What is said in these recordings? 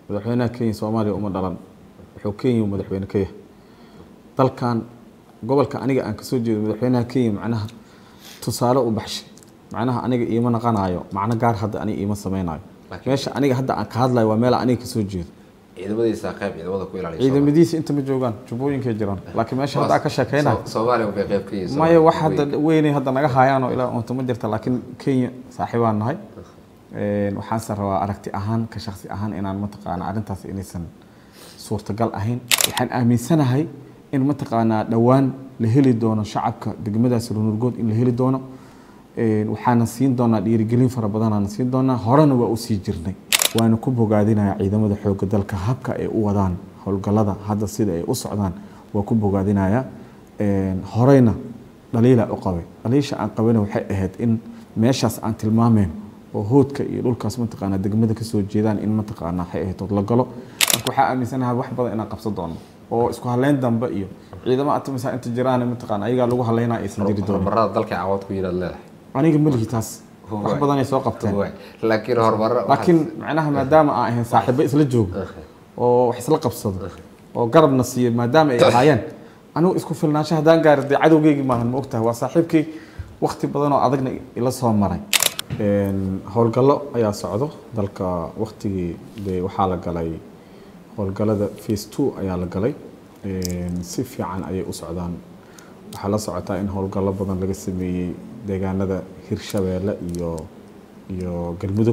madaxweynaha kenya soomaaliya uma dhalan wuxuu kenya madaxweyne ka yahay dalkan gobolka aniga aan kasoo jeedo madaxweynaha kenya macnaha tusaale u baxshay macnaha aniga iima naqanayo macno gaar hadda aniga iima sameynayo Laakiin- meesha aniga hadda aan ka hadlayo waa meel aniga kasoo jeedo ciidamadiisa qayb ciidamada ku ilaaliya ciidamadiisa inta ma joogaan jubbooyinkay jiraan laakiin meesha hadda aan ka sheekeynayo So- Soomaaliya bay qayb ka yihiin maya wax Soomaaliya. hadda weynay hadda naga haayaan oo ilaa unta ma jirta laakiin kenya saaxiibaan nahay Een, waxaanse rabaa aragti ahaan ka shaksi ahaan inaan mataqaana arrintaas inaysan suurtagal ahayn waxaan aaminsanahay in mataqaanaa dhowaan la heli doono shacabka degmadaas runurgood in la heli doono Een, waxaana siin doonaa dhiirigelin fara badanaana siin doonaa horena waa usii jirnay waana ku bogaadinayaa ciidamada xoogga dalka habka ay u wadaan howlgallada hadda sida ay u socdaan waa ku bogaadinayaa Een, horeyna dhaliila u qabay dhaliisha aan qabayna waxay ahayd in meeshaas aan tilmaameen oo hoodka iyo dhulkaas mataqaanaa degmada kasoo jeedaan in mataqaanaa waxay ahayd ood la galo marka waxaa aaminsanahay wax badan inaan qabsan doono oo isku haleyn dambe iyo ciidamo atamisa inta jiraan mataqaana ayagaa lagu haleynaa aysan jiri doonin horumarada dalka cawad ku yinaad leedahay aniga ma lihi taas wax Waay. badan ay soo qabteen Waay. laakiin horumar laakiin macnaha maadaama aan ahayn saaxiibo isla joogo oo wax isla qabsado oo garabna siiyo maadaama ay ahaayeen anigu isku filnaansho haddaan gaari dee cadowgeygii maahan ma ogtahay waa saaxiibkay wakti badan oo adagna ila soo maray Een, howlgallo ayaa socdo dalka waktigii dee waxaa la galay howlgallada phase two ayaa la galay Een, si fiican ayay u socdaan waxaa la socotaa in howlgallo badan laga sameeyey deegaanada hirshabeelle iyo iyo galmudug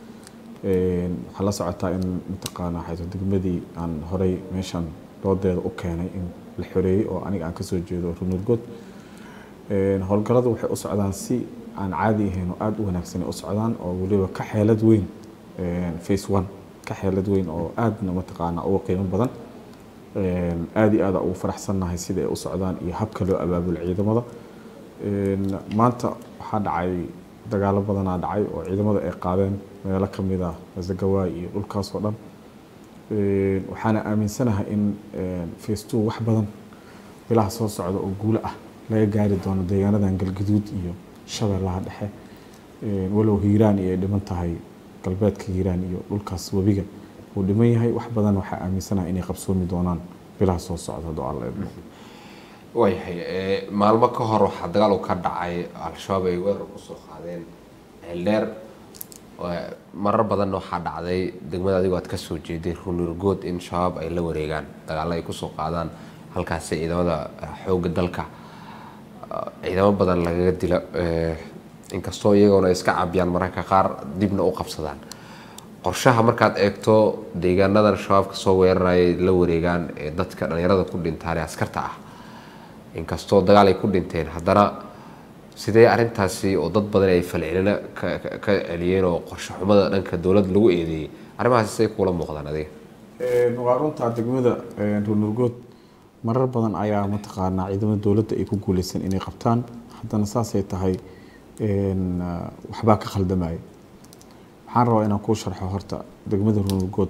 Een, waxaa la socotaa in mataqaana xayso degmadii aan horey meeshan doodeeda u keenay in la xoreeyey oo aniga aan kasoo jeedo runurgood Een, howlgalladu waxay u socdaan si aan caadi ahayn oo aada u wanaagsan ay u socdaan oo weliba ka xeelad weyn een, phase one ka xeelad weyn oo aadna mataqaana uga qiimo badan Een, aad iyo aada ugu faraxsannahay sida ay u socdaan iyo habka loo abaabulo ciidamada Een, maanta waxaa dhacay dagaalo badanaa dhacay oo ciidamada ay qaadeen meelo ka mid ah wasagawaay iyo dhulkaas oo dhan Een, waxaana aaminsanahay in een, phase two wax badan bilaha soo socda oo guulo ah laga gaari doono deegaanadan galgaduud iyo shabeellaha dhexe Een, walow hiiraan iyo ay dhiman tahay galbeedka hiiraan iyo dhulkaas webiga uu dhiman yahay wax badan waxaa aaminsanahay inay qabsoomi doonaan bilaha soo socda hadduu alla idmo waayahay ee, maalmo ka hor waxaa dagaal uu ka dhacay al-shabaab ay weerar kusoo qaadeen ceeldheer Waa- marar badan waxaa dhacday degmada adigoo aad kasoo jeeday runurgood in shabaab ay la wareegaan dagaalo ay kusoo qaadaan halkaasi ciidamada eh, xoogga dalka ah, ciidamo badan lagaga dila eh, inkastoo iyagoona iska cabiyaan mararka qaar dibna u qabsadaan qorshaha markaad eegto deegaanadan shabaabka soo weerarayay la wareegaan ee dadka dhalinyarada ku dhintaan ee askarta ah inkastoo dagaal ay ku dhinteen haddana sidee arrintaasi oo dad badan ay falcelina ka ka- ka celiyeen oo qorshe xumada dhanka dowladda lagu eedeeyey arrimahaasi say kuula muuqdaan adiga Een, waa runtaa degmada een, runurgood marar badan ayaa mataqaanaa ciidamada dowladda ay ku guuleysan inay qabtaan haddana saasay tahay een, ah, waxbaa ka khaldamaya waxaan rabaa inaan kuu sharxo horta degmada runurgood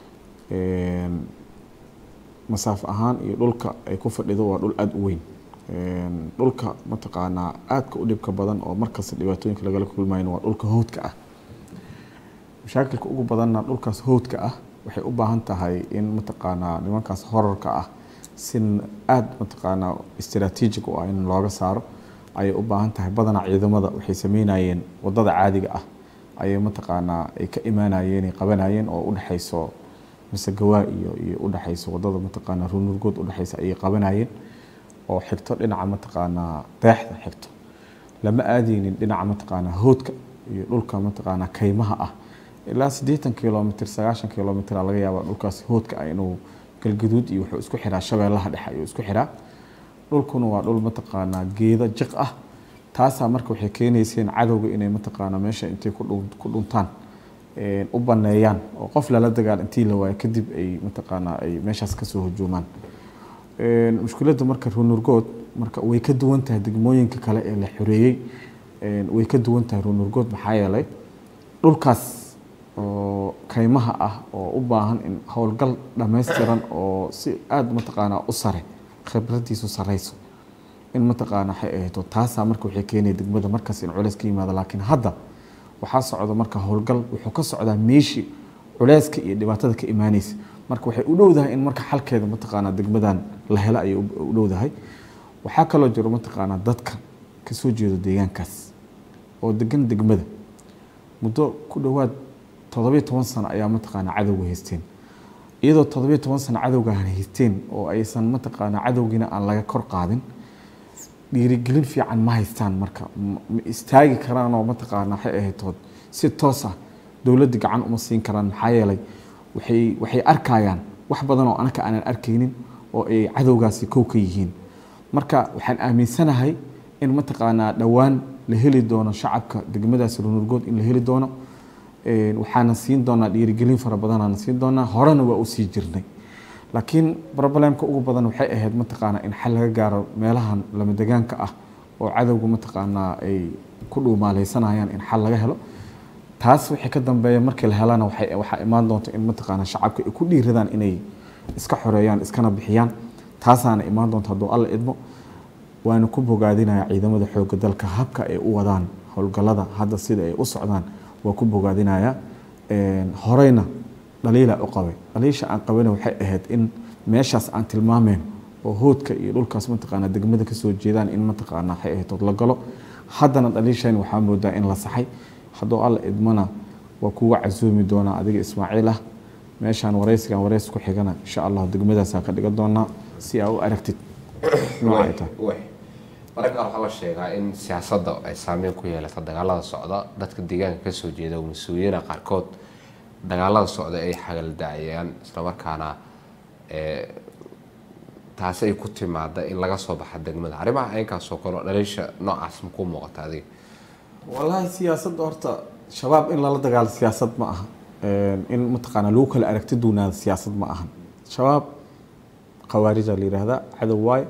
een, masaafo ahaan iyo dhulka ay ku fadhido waa dhul aada u weyn Een, dhulka mataqaanaa aadka u dhibka badan oo markasta dhibaatooyinka lagala kulmayno waa dhulka howdka ah mashaakilka ugu badanna dhulkaas howdka ah waxay u baahan tahay in mataqaanaa nimankaas horarka ah si aada mataqaanaa istiraatiijig u ah in looga saaro ayay u baahan tahay badanaa ciidamada waxay sameynayeen wadada caadiga ah ayay mataqaanaa ay ka imaanayeen ay qabanayeen oo udhexayso masegawaa iyo iyo udhexayso wadada mataqaanaa runurgood udhexaysa ayay qabanayeen oo xigto dhinaca mataqaanaa deexda xigto lama aadeynin dhinaca mataqaanaa hoodka iyo dhulka mataqaanaa kaymaha ah ilaa siddeetan kilomitr sagaashan kilomitr laga yaabaa dhulkaas hoodka ah inuu galgaduud iyo wuxuu isku xiraa shabeellaha dhexe ayuu isku xiraa dhulkuna waa dhul mataqaanaa geedo jiq ah taasaa marka waxay keenayseen cadowga inay mataqaanaa meesha intay ku dhun- ku dhuntaan een, u baneeyaan oo qof lala dagaal intii la waayo kadib ay mataqaanaa ay meeshaas kasoo hujuumaan Een, mushkiladda marka runurgood marka way ka duwan tahay degmooyinka kale ee la xoreeyey Een, way ka duwan tahay runurgood maxaa yeelay dhulkaas oo kaymaha ah oo u baahan in howlgal dhammaystiran oo si aada mataqaanaa u sare khibradiisu sareyso in mataqaana waxay ahayto taasaa marka waxay keenaya degmada markaas in culays ka yimaado laakiin hadda waxaa socda marka howlgal wuxuu ka socdaa meeshii culeyska iyo dhibaatada ka imaanaysa marka waxay u dhowdahay in marka xalkeeda mataqaanaa degmadan la helo ayay u u dhowdahay waxaa kaloo jiro mataqaanaa dadka kasoo jeedo deegaankaas oo degan degmada muddo ku dhowaad toddobiyo toban sano ayaa mataqaanaa cadowga haysteen iyadoo toddobiyo toban sano cadowgaan haysteen oo aysan mataqaanaa cadowgiina aan laga kor qaadin dhiirigelin fiican ma haystaan marka ma ma istaagi karaan oo mataqaanaa waxay ahayd tood si toos ah dowladda gacan uma siin karaan maxaa yeelay waxay waxay arkayaan wax badan oo anaka aanan arkaynin oo ay cadowgaasi kow ka yihiin marka waxaan aaminsanahay in mataqaanaa dhowaan la heli doono shacabka degmadaasi runurgood in la heli doono Een, waxaana siin doonaa dhiirigelin fara badanaana siin doonaa horena waa u sii jirnay laakiin problemka ugu badan waxay ahayd mataqaanaa in xal laga gaaro meelahan lama degaanka ah oo cadowga mataqaanaa ay ku dhuumaaleysanayaan in xal laga helo taas wixii ka dambeeya markii la helana waxay waxaa imaan doonta in mataqaanaa shacabka ay ku dhiiradaan inay iska xoreeyaan iskana bixiyaan taasaana imaan doonta hadduu alla idmo waana ku bogaadinayaa ciidamada xoogga dalka habka ay u wadaan howlgallada hadda sida ay u socdaan waa ku bogaadinayaa Een, horeyna dhaliila u qabay dhaliisha aan qabayna waxay ahayd in meeshaas aan tilmaameen oo hoodka iyo dhulkaas mataqaanaa degmada kasoo jeedaan in mataqaanaa waxay ahayd ood la galo haddana dhaliishayn waxaa moodaa in la saxay hadduu alla idmana waa kuga casuumi doonaa adiga ismaaciil ah meeshaan wareysigan wareys ku xigana insha allah degmadaasaa ka dhigan doonaa si aa u aragtid nooca ay tahay way mararka qaar waxaa la sheegaa in siyaasadda ay saameyn ku yeelato dagaalada socda dadka deegaanka kasoo jeeda oo mas-uuliyiina qaarkood dagaalada socda ay xagaldacayaan islamarkaana ee, taasi ay ku timaada in laga soo baxa degmada arrimaha aynkaasoo kale oo dhaliisha noocaas ma kuu muuqata adiga wallaahi siyaasadda horta shabaab in lala dagaalo siyaasad ma aha Een, in mataqaanaa lagu kala aragti duunaada siyaasad ma ahan shabaab khawaarija la yidhaahdaa cadow waaye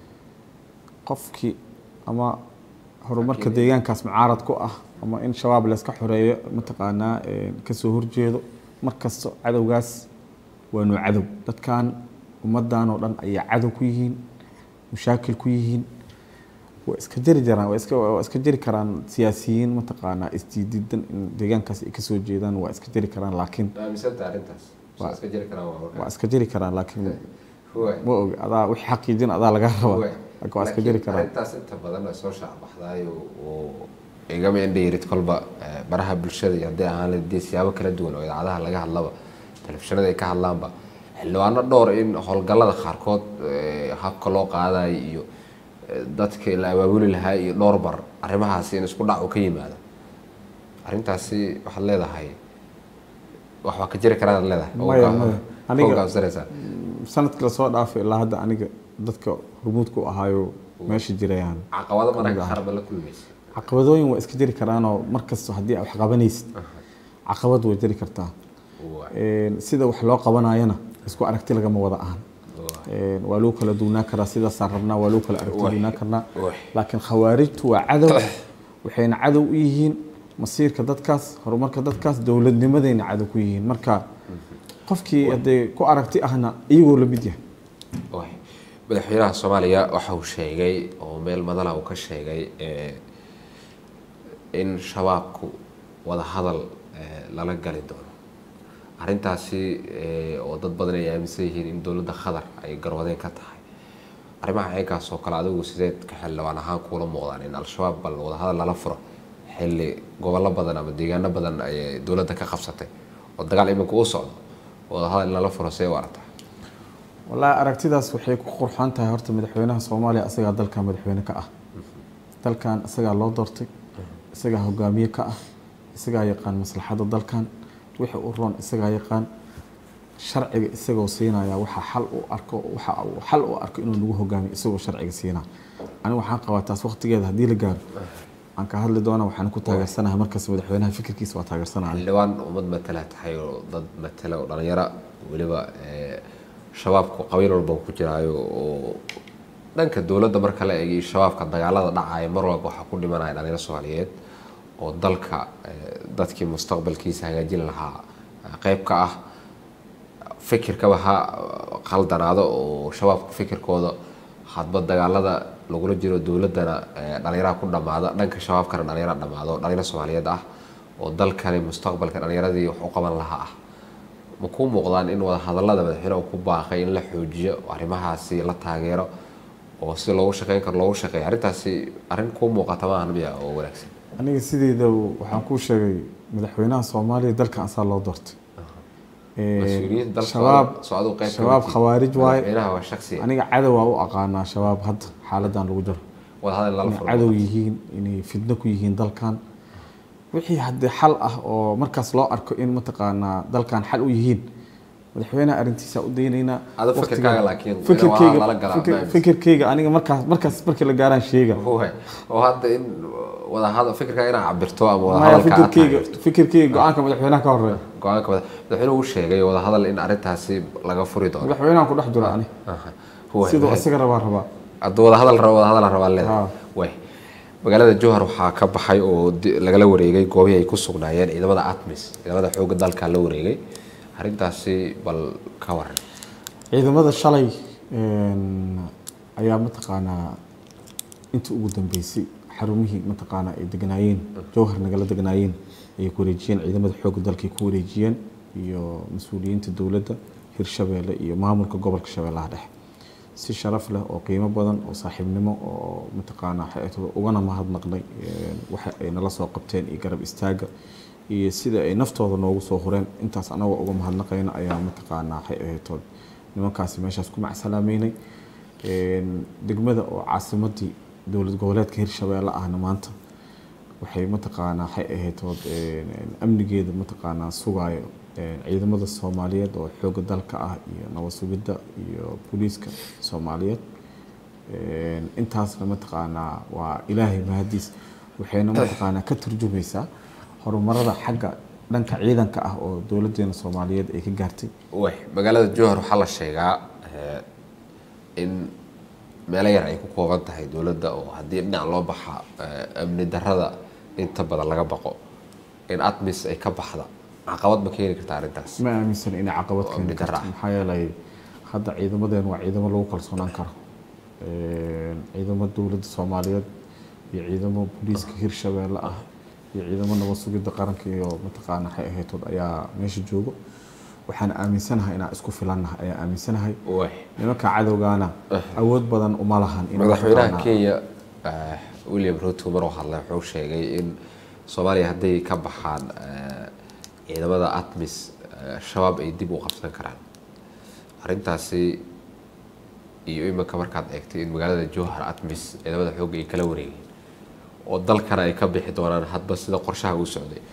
qofkii ama horumarka deegaankaas mucaarad ku ah ama in shabaab layska xoreeyo mataqaanaa een, kasoo horjeedo markasta cadowgaas waa noo cadow dadkan ummadan oo dhan ayaa cadow ku yihiin mushaakil ku yihiin waa iska jari jaraan waa iska waa iska jari karaan siyaasiyiin mataqaanaa isdiididan in deegaankaas ay kasoo jeedaan waa iska jari karaan laakiin aaminsanta arrintaas Waa- iska jiri karaan waa iska jari karaan laakiin waa ma ogi adaa wixii xaqiijin adaa laga rabaa Way. laakiin waa iska jari karaan arrintaas inta badan ay soo shaacbaxdaay oo igama indhayirid kolba eh, baraha bulshada iyo haddii ahaan lahayd dee siyaabo kala duwan oo idaacadaha laga hadlaba telefishinada ay ka hadlaanba xildhibaano dhowr in howlgallada qaarkood eh, habka loo qaadayo iyo eh, dadka la abaabuli lahaa iyo dhowr bar arrimahaasi in isku dhac uu ka yimaado arrintaasi waxaad leedahay wax waa ka jiri karaan leedahay Maya, maya. Aniga- hogaansanaysaa sanadkii lasoo dhaafay ilaa hadda aniga dadka rumuudka u ahaayo meesha jirayaan caqabado mararka Kamid ah. qaar ba la kulmaysa caqabadooyin waa iska jiri karaanoo markasta haddii aad wax qabanaysid caqabad way jiri kartaa Waa- Een, sida wax loo qabanayana isku aragti lagama wada ahan waa- Een, waa loo kala duunaa karaa sidaasaan rabnaa waa loo kala aragti Way. duunaa karnaa way. laakiin khawaarijtu waa cadow waxayna cadow u yihiin masiirka dadkaas horumarka dadkaas dowladnimadayna cadow ku yihiin marka qofkii haddee ku aragti ahna iyagoo la mid yahay Waay. madaxweynaha soomaaliya waxa uu sheegay oo meel madala uu ka sheegay eh, in shabaabku wada hadal eh, lala gali doono arrintaasi eh, oo dad badan ay aaminsan yihiin in dowladda qatar ay garwadeen ka tahay arrimaha aynkaas oo kale adigu sideed ka xildhibaan ahaan kuula muuqdaan in al-shabaab bal wada hadal lala furo xilli gobollo badan ama deegaano badan ayay dowladda ka qabsatay oo dagaal iminka u socdo wada hadal in lala furo see u aragtaa wallaahi aragtidaas waxay ku qurxoon tahay horta madaxweynaha soomaaliya isagaa dalkan madaxweyne ka ah dalkan isagaa loo doortay isagaa hogaamiye ka ah isagaa yaqaan maslaxadda dalkan wixii u roon isagaa yaqaan sharciga isagoo siinaya waxa xal u arko waxa uu xal u arko inuu nagu hogaamiyo isagoo sharciga siinaa aniga waxaan qabaa taas waqtigeeda haddii la gaaro aan ka hadli doona waxaan ku taageersanahay markaas madaxweynaha fikirkiisa waa taageersanaya xildhibaan ummad matala tahay oo dad matala oo dhalinyaro weliba eh, shabaabku qabiil walba ku jiraayo oo dhanka dowladda marka la eegay shabaabka dagaalada dhacaya mar walba waxaa ku dhimanaya dhalinyaro soomaaliyeed oo dalka eh, dadkii mustaqbalkiisa hagaajin lahaa eh, qayb ka ah fikirkaba ha khaldanaado oo shabaabka fikirkooda hadba dagaalada lagula jiro dowladana eh, dhalinyaraha ku dhamaada dhanka shabaabkana dhalinyara dhamaado dhalinyaro soomaaliyeed ah oo dalkani mustaqbalka dhalinyaradii wax u qaban lahaa ah ma kuu muuqdaan in wadahadallada madaxweyneha ku baaqay in la xoojiyo arrimahaasi la taageero oo si loogu shaqeyn karo loogu shaqeeyo arrintaasi arrin kuu muuqata maahan miya oo wanaagsan aniga sideeda waxaan kuu sheegay madaxweynaha soomaaliya dalkan asaa loo doortay mas-uuliyiinta dalka shabaab soo aduu qayb ka shabaab mid khawaarij waaye madaxweynaha waa shaksi aniga cadow waa u aqaanaa shabaab hadda xaaladan lagu jiro wadahadal lala inay furo cadow yihiin inay fidno ku yihiin dalkan wixii haddii xal ah oo markaas loo arko in mataqaanaa dalkan xal u yihiin madaxweynaha arrintiisa u daynaynaa Ado waqtigan- fikirkaaga laakiin fikirkeyga waa lala galaa, fikir- ma aaminsan. fikirkeyga aniga markaas markaas markii la gaaraan sheega Waay. oo hadda in wadahadal fikirkaaga inaad cabirto ama maya wadahadalka aad fikirkeyga taageerto fikirkeyga go-aanka madaxweynaha ka horeeya go-aanka madax- madaxweynuhu uu sheegay wadahadal in arrintaasi laga furi doono madaxweynahan ku dhex jiro ani Aha. Waay. siduu isaga rabaa rabaa hadduu wadahadal rabo wadahadal rabaa Ha. leedahay way magaalada jowhar waxaa ka baxay oo di- lagala wareegay goobihii ay ku sugnaayeen ciidamada atmis ciidamada xoogga dalka la wareegay arrintaasi bal ka waran ciidamada shalay een, ayaa mataqaanaa intii ugu dambeysay xarumihii mataqaanaa ay deganaayeen jowhar nagala deganaayeen ayay ku wareejiyeen ciidamada xoogga dalka ay ku wareejiyeen iyo mas-uuliyiinta dowladda hirshabeelle iyo maamulka gobolka shabeellaha dhexe si sharaf leh oo qiimo badan oo saaxiibnimo oo mataqaanaa xeeto ugana mahadnaqnay een, waxa ay nala soo qabteen iyo garab istaaga iyo sida ay naftooda noogu soo hureen intaas anagoo uga mahadnaqayna ayaa mataqaanaa waxay ahayd nimankaasi meeshaas ku macsalaameynay Een, degmada oo caasimadii dowlad goboleedka hirshabeelle ahna maanta waxay mataqaanaa waxay ahayd ood, een, een, amnigeeda mataqaanaa sugaayo een, ciidamada soomaaliyeed oo xoogga dalka ah iyo nabad sugidda iyo booliiska soomaaliyeed Een, intaasna mataqaanaa waa ilaahay mahadiis waxayna mataqaanaa ka turjumaysaa horumarada xagga dhanka ciidanka ah oo dowladeena soomaaliyeed ay ka gaartay way magaalada jowhar waxaa la sheegaa eh, in meelo yar ay ku kooban tahay dowladda oo haddii dhinac loo baxa eh, amni darrada inta badan laga baqo in atmis ay ka baxda caqabad ma keeni karta arrintaas ma aaminsan inay caqabad Oo keeni amni darro karto ah. maxaa yeelay hadda ciidamadeen waa ciidamo lagu kalsoonaan karo Een, ciidamo dowladda soomaaliyeed iyo ciidamo booliiska hirshabeelle ah iyo ciidamo nabad sugidda qaranka iyo mataqaana waxay ahaytood ayaa meesha joogo waxaan aaminsanahay inaan isku filannahay ayaa aaminsanahay way nimanka cadowgaana awood badan uma lahan in madaxweynaha mataqaanaa- kenya eh, william ruto maruu hadlay wuxuu sheegay in soomaaliya hadday ka baxaan eh, ciidamada atmis eh, shabaab ay dib u qabsan karaan arrintaasi iyo iminka markaad eegtay in magaalada jowhar atmis ciidamada xoogga ay kala wareegeen oo dalkana ay ka bixi doonaan hadba sida qorshaha uu socday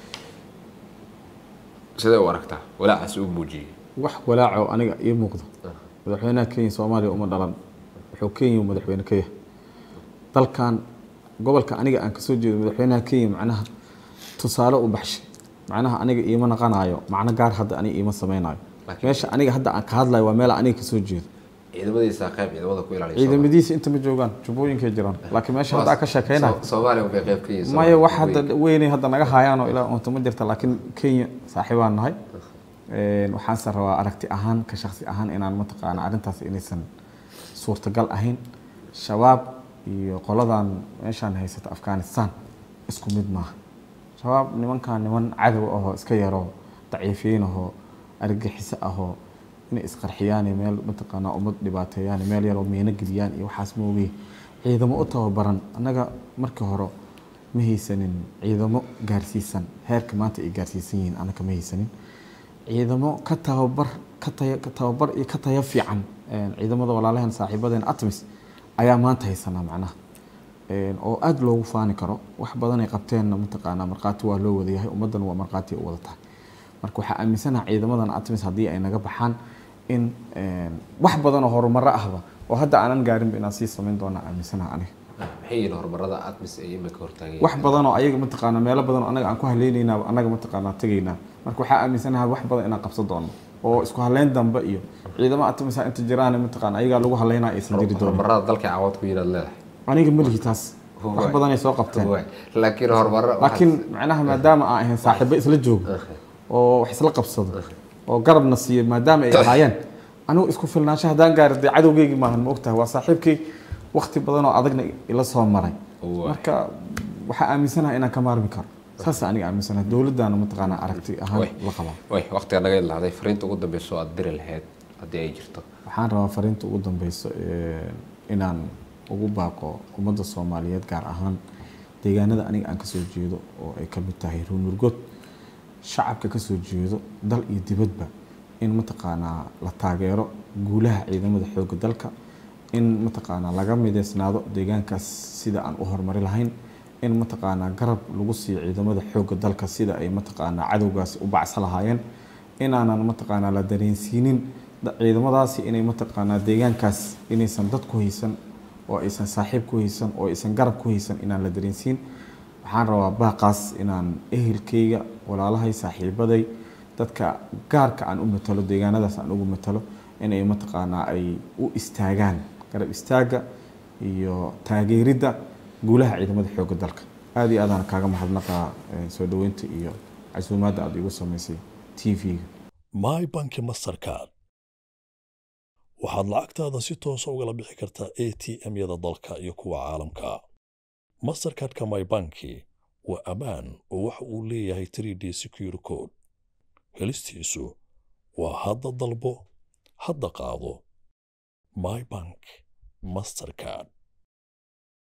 sidee u aragtaa walaacaas uu muujiyey wax walaaco aniga ii muuqda madaxweynaha kenya soomaaliya uma dhalan wuxuu kenya madaxweyne ka yahay dalkan gobolka aniga aan kasoo jeedo madaxweynaha kenya macnaha tusaale u baxshay macnaha aniga iima naqanayo macno gaar hadda aniga iima sameynayo Laakiin- meesha aniga hadda aan ka hadlayo waa meel aniga kasoo jeedo ciidamadiisa qayb ciidamada ku ilaaliya ciidamadiisa inta ma joogaan jubbooyinkay jiraan laakiin meesha hadda aan ka sheekeynayo Soo- Soomaaliya waxay qayb ka yihiin maya wax Soomaaliya. hadda weynay hadda naga haayaan oo ilaa unta ma jirta laakiin kenya saaxiibaan nahay Een, waxaanse rabaa aragti ahaan ka shaksi ahaan inaan mataqaana arrintaas inaysan suurtagal ahayn shabaab iyo qoladan meeshaan haysata afghanistan isku mid maaha shabaab nimankan niman cadow ahoo iska yaroo daciifiyin ahoo argagixiso ahoo inay isqarxiyaan iyo meel mataqaanaa ummad dhibaateeyaan iyo meel yaroo miino geliyaan iyo waxaas moogay ciidamo u tababaran annaga markii hore ma haysanin ciidamo gaarsiisan heerka maanta ay gaarsiisan yihiin annaga ma haysanin ciidamo ka tababar ka taya ka tababar iyo ka tayo fiican een, ciidamada walaalaheen saaxiibadeen atmis ayaa maanta haysanaa macnaha Een, oo aada loogu faani karo wax badan ay qabteenna mataqaanaa markhaati waa loo wada yahay ummaddan waa markhaati u wada tahay marka waxaa aaminsanaha ciidamadan atmis haddii ay naga baxaan in een, wax badan oo horumaro ahba oo hadda aanan gaarinba inaan sii samayn doonaa aaminsanaha aniga maxay yihiin horumarada atmis ay iminka hortaageen wax badan oo ayaga mataqaanaa meelo badan oo anaga aan ku haleynaynaa anaga mataqaanaa tegaynaa marka waxaa aaminsanahay wax badan inaan qabsan doono oo isku haleyn dambe iyo ciidamo atimisa inta jiraan mataqaana ayagaa lagu haleynaa aysan jiri doonin horumarada dalka cawad ku yinaad leedahay aniga ma lihi taas wax Waay. badan ay soo qabteen Waay. laakiin horumaro laakiin macnaha maadaama aan ahayn saaxiibo isla joogo oo wax isla qabsado oo garabna siiyo maadaama ay ahaayeen anigu isku filnaansho haddaan gaari dee cadowgeygii maahan ma ogtahay waa saaxiibkay waqti badan oo adagna ila soo maray Waay. marka waxaa aaminsanahay inaan ka maarmi karo saas aniga aaminsanahay dowladdaana mataqaanaa aragti ahaan Way. la qabaa way waqtiga naga ilaaday fariinta ugu dambeysa oo aad diri lahayd haddii ay jirto waxaan rabaa fariinta ugu dambeyso ee, inaan ugu baaqo ummadda soomaaliyeed gaar ahaan deegaanada aniga aan kasoo jeedo oo ay ka mid tahay ruunurgood shacabka kasoo jeedo dal iyo dibadba in mataqaanaa la taageero guulaha ciidamada xoogga dalka in mataqaanaa laga mideysnaado deegaankaas sida aan u horumari lahayn in mataqaanaa garab lagu siiyo ciidamada xoogga dalka sida ay mataqaanaa cadowgaasi u bacsa lahaayeen inaanan mataqaanaa la dareensiinin da- ciidamadaasi inay mataqaanaa deegaankaas inaysan dad ku haysan oo aysan saaxiib ku haysan oo aysan garab ku haysan inaan la dareensiin waxaan rabaa baaqaas inaan ehelkayga walaalahay saaxiibaday dadka gaarka aan u matalo deegaanadaas aan ugu matalo inay mataqaanaa ay u istaagaan garab istaaga iyo taageeridda guulaha ciidamada xoogga dalka aada iyo aadaan kaaga mahadnaqaa eh, soo dhoweynta iyo casuumaadda aad igu samaysay t v-ga my banki mastercard waxaad lacagtaada si toosa ugala bixi kartaa a t m-yada dalka iyo kuwa caalamka mastercardka my banki waa ammaan oo waxa uu leeyahay 3d secure code helistiisu waa hadda dalbo hadda qaado my bank mastercard